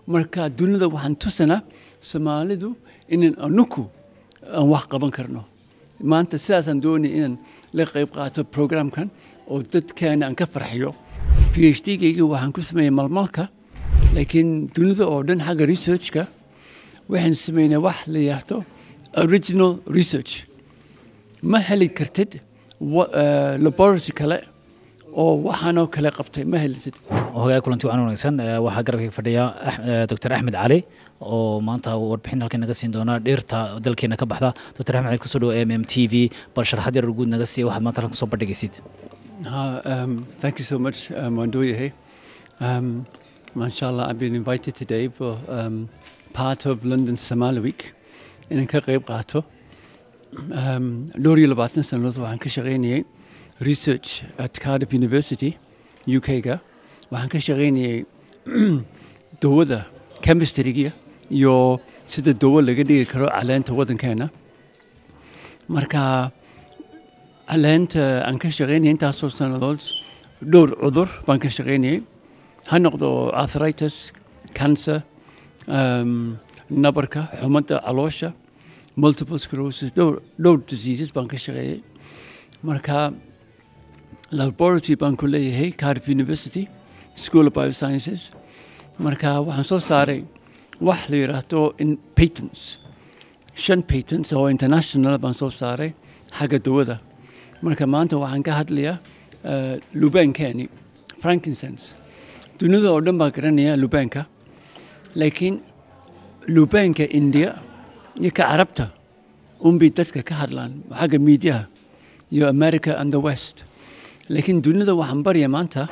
marka dunida waxaan tusanaa soomaalidu inaan anuku aan wax qaban karno maanta sidaasaan doonaya inaan la qayb qaato programkan oo dadkeena aan ka farxiyo p h d gayga waxaan ku sameeyey malmalka laakiin dunida oo dhan xagga researchka waxaan sameynay wax la yidhaahdo original research ma heli kartid laboratory kale oo waxaanoo kale qabtay ma helisid hogaag kulanti wacan wanaagsan waxaa garabkayga fadhiya doctor axmed cali oo maanta warbixin halkan naga siin doona dhirta dalkeena ka baxda doctor axmed cali kusoo dhawo m m t v bal sharaxad yar guud naga siiya waxaad maanta halkan kusoo bandhigaysid um, thank you so much um, waan dooyahay um, masha allah I've been invited today for um, part of London Somali Week inaan ka qayb qaato um, dhowr iyo labaatan sannadood waxaan ka shaqaynayay research at Cardiff University UK-ga waxaan ka shaqaynayay dawada chemistryga iyo sida dawo laga dhigi karo caleenta waddankeena marka caleenta aan ka shaqaynayay intaasoo sannadood dhowr cudur baan ka shaqaynayay ha noqdo arthritis cancer um, nabarka xumadda caloosha multiple sclerosis dhowr dhowr diseases baan ka shaqeeyay marka laboratory baan ku leeyahay cardiff university school of biosciences marka waxaan soo saaray wax la yidhaahdo in patents shan patents oo international baan soo saaray xagga dawada marka maanta waxaan ka hadlayaa uh, lubaankeni frankincense dunida oo dhan baa garanaya lubaanka laakiin lubaanka india iyo ka carabta unbay dadka ka hadlaan xagga miidiyaha iyo america and the west laakiin dunida waxaan barya maanta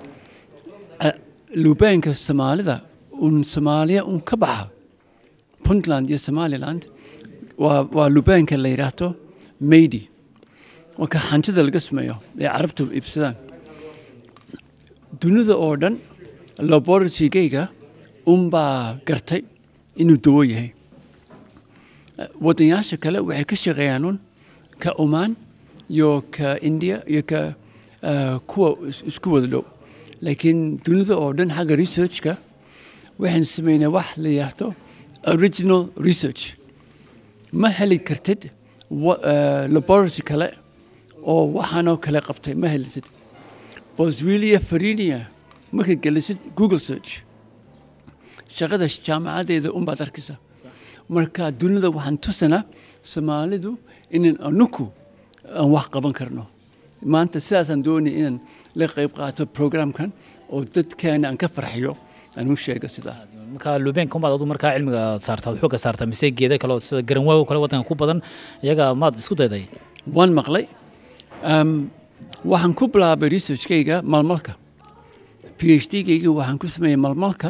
lubaanka soomaalida un soomaaliya un ka baxa puntland iyo somaliland waa waa lubaanka la yidhaahdo maydi waa ka hantida laga sameeyo ee carabtu iibsadaan dunida oo dhan laboratorygayga unbaa gartay inuu dawo yahay waddanyaasha kale waxay ka shaqeeyaan un ka omaan iyo ka india iyo ka kuwa isku wada dhow laakiin dunida oo dhan xagga researchka waxaan sameynay wax la yidhaahdo original research ma heli kartid laboratory kale oo waxaanoo kale qabtay ma helisid boswellia farinia markaad gelisid google search shaqada jaamacadeeda unbaad arkaysa marka dunida waxaan tusanaa soomaalidu inaan anuku aan wax qaban karno maanta sidaasaan doonaya inaan la qayb qaato programkan oo dadkeena aan ka farxiyo aan u sheego sidaa marka lubeenka umaad adu markaa cilmiga aad saartaa ad xooga saartaa mise geeda kale oo sida garanwaago kale waddanka ku badan iyaga maad isku dayday waan maqlay waxaan ku bilaabay researchkayga malmalka p h d gayga waxaan ku sameeyey malmalka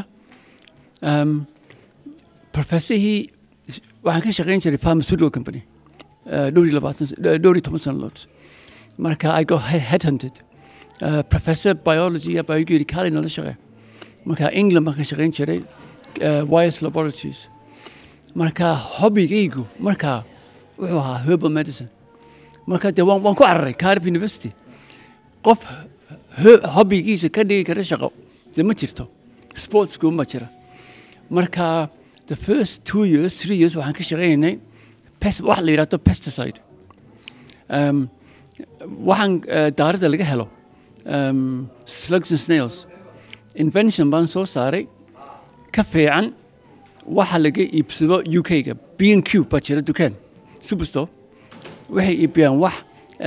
professorhii waxaan ka shaqayn jiray pharmaceutical company dhowr iyo labaatan dhowr iyo toban sannadood marka i got headhunted uh, professor biology baa igu yidhi kaalay nala shaqee marka england baan ka shaqayn jiray uh, wires laboratories marka hobbygaygu marka wuxuu ahaa herbal medicine marka dee waan, waan ku cararay cardiff university qof hobbygiisa ka dhigi kara shaqo dee ma jirto sportsku ma jira marka the first two years three years waxaan ka shaqaynaynay pest wax la yidhahdo pesticide um, waxaan uh, daarada laga helo um, slugs and snails invention baan soo saaray ka fiican waxa laga iibsado u k-ga b n q baa jira dukaan superstore waxay iibiyaan wax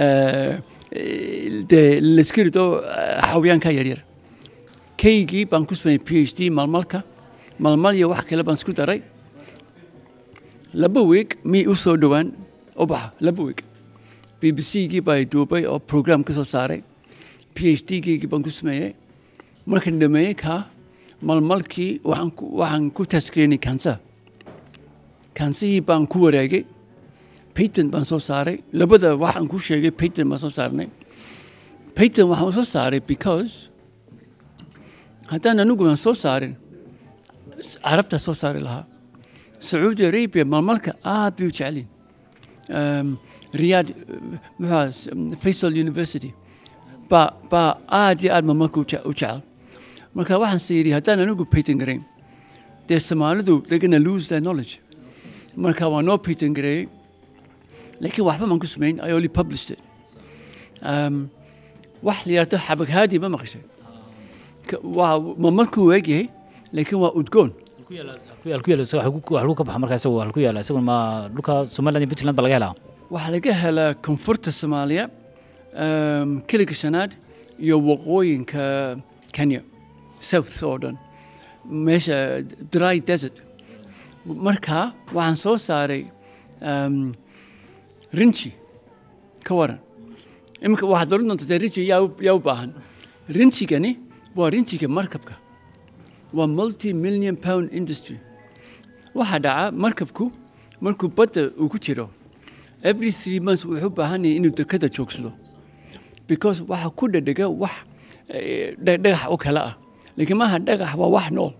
dee layska rido xawayaanka yaryar kaygii baan ku sameeyey p h d malmalka malmal iyo wax kale baan isku daray laba weeg miyay u soo dhowaan ubaxa laba weeg b b c gii baa duubay oo program ka soo saaray p h d geygii baan ku sameeyey markaan dhameeyey kaa malmalkii waxaan ku waxaan ku taskreynay kansa kansihii baan ku wareegay patent baan soo saaray labada waxaan ku sheegay patent baan soo saarnay patent waxaan soo saaray because haddaan anigu aan soo saarin carabtaa soo saari lahaa sacuudi arabia malmalka aad bay u jeceliin riyad muxua faisal university baa baa aad iyo aad malmalka u jecel marka waxaan se yidhi haddaan anigu patent garayn dee soomaalidu they're gonna lose their knowledge marka waa noo patent gareeyey laakiin waxba maan ku samayn i only published it um, wax la yidhahdo xabag haadi ma maqashay Ka- waa ma markuu eegyahay laakiin waa udgoon ku yaala ku yaala ku yaala isaga wax ku- wax lagu ka baxa markaa isagu wax ku yaala isaguna ma dhulka somaliland iyo puntland ba laga helaa waxaa laga helaa koonfurta soomaaliya um, kiliga shanaad iyo waqooyinka kenya south oo dhan meesha dry desert marka waxaan soo saaray um, rinji ka waran iminka waxaad oran doonta dee rinji yaa u- yaa u baahan rinjigani waa rinjiga markabka waa multi million pound industry waxaa dhaca markabku markuu badda uu ku jiro every three months wuxuu u baahan yahay inuu dekada joogsado because waxa ku dhadhega wax eh, dha- dhagax oo kale ah laakiin maaha dhagax waa wax nool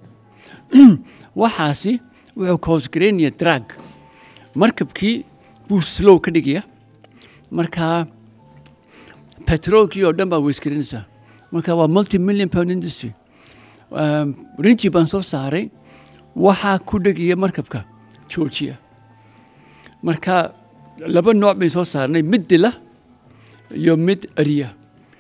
waxaasi wuxuu koosgareynaya drag markabkii buu slow ka dhigaya markaa petroolkii oo dhan baa weysgarinaysaa marka waa multi million pound industry um, rinji baan soo saaray waxaa ku dhegaya markabka georgia marka laba nooc bayn soo saarnay mid dila iyo mid ariya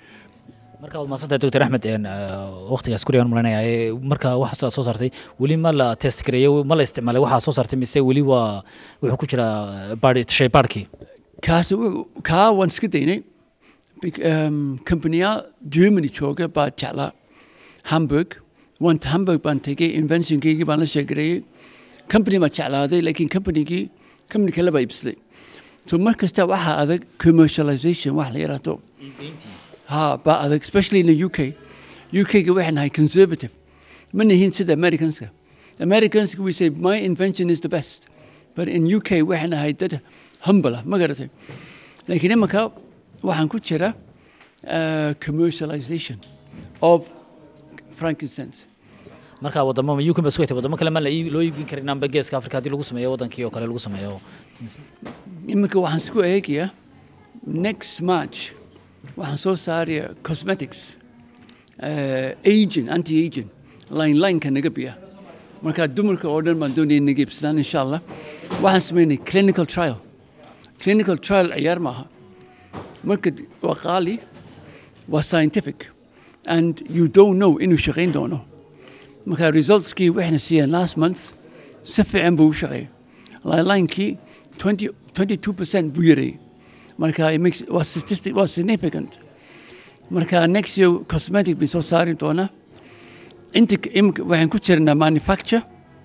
marka waad mahadsantahay doctor axmed een, eh, waqtigaas kuriyan malanaya ee, marka waxaas aad soo saartay weli ma la test gareeyey ma la isticmaalay waxaa soo saartay mise weli waa wuxuu ku jiraa baadhi shay baadhkii kaasi wuxuu- kaa waan iska daynay Bec- um, companiyaal germany jooga baa jeclaa hamburg wanta hamburg baan tegay inventionkeygii baan la sheegareeyey company baa jeclaaday laakiin companygii company kale baa iibsaday so mar kasta waxaa adag commercialization wax la yaraahdo ha baa adag especially in the uk uk-ga waxay nahay conservative ma nihin sida americanska americanska we say my invention is the best but in uk waxay nahay dad humble ah ma garatay laakiin imanka waxaan ku jira uh, commercialization of frankincense marka wadamo ma uk ba isku wadamo kale ma la ii- loo iibin karin amba geeska afrika haddii lagu sameeyo wadankii oo kale lagu sameeyo iminka waxaan isku eegayaa next march waxaan soo saaraya cosmetics uh, agent anti agent line lineka naga biya marka dumarka oo dhan baan doonaya naga iibsadaan insha allah waxaan sameynay clinical trial clinical trial ciyaar maaha marka waa qaali waa scientific and you don't know inuu shaqayn doono marka resultskii waxayna siiyeen last month si fiican buu u shaqeeyay linekii 20 22 percent buu yareeyey marka it makes waa statistic waa significant marka next year cosmetic bay soo saari doonaa inta imika waxaan ku jirnaa manufacture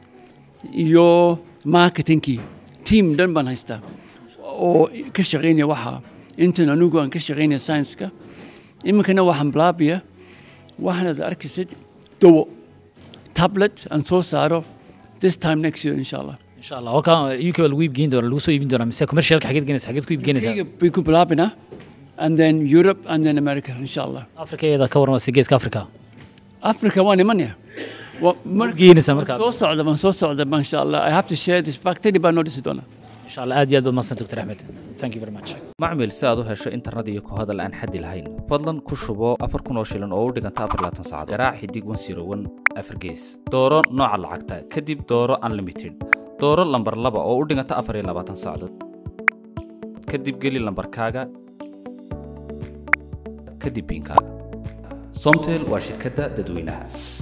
iyo marketingkii team dhan baan haystaa oo ka shaqaynaya waxaa intan anigu aan ka shaqaynaya science-ka iminkana waxaan bilaabaya waxaanad arkaysid dawo tablet aan soo saaro this time next year insha allah insha allah halka uk baa lagu iibgeyn doona lagu soo iibin doonaa mise commercialka xageed geenaysa xageed ku iibgeenaysaa Kayga bay ku bilaabinaa and then Europe and then America insha allah afrika iyada ka waran waa si geeska afrika Africa waan imanaya Wa- mar- geenaysaa markaa soo socda baan soo socda ma insha allah I have to share this factory baan noo dhisi doonaa insha allah aad iyo aad baad mahadsan doctor axmed thank you very much macmil si aad u hesho internet iyo ku hadal aan xaddi lahayn fadlan ku shubo afar kun oo shilin oo u dhiganta afar iyo labaatan saacadood garaac xidig wan siro wan afar gees dooro nooca lacagta kadib dooro unlimited dooro lambar laba oo u dhiganta afar iyo labaatan saacadood kadib geli lambarkaaga kadib biinkaaga somtel waa shirkadda dadweynaha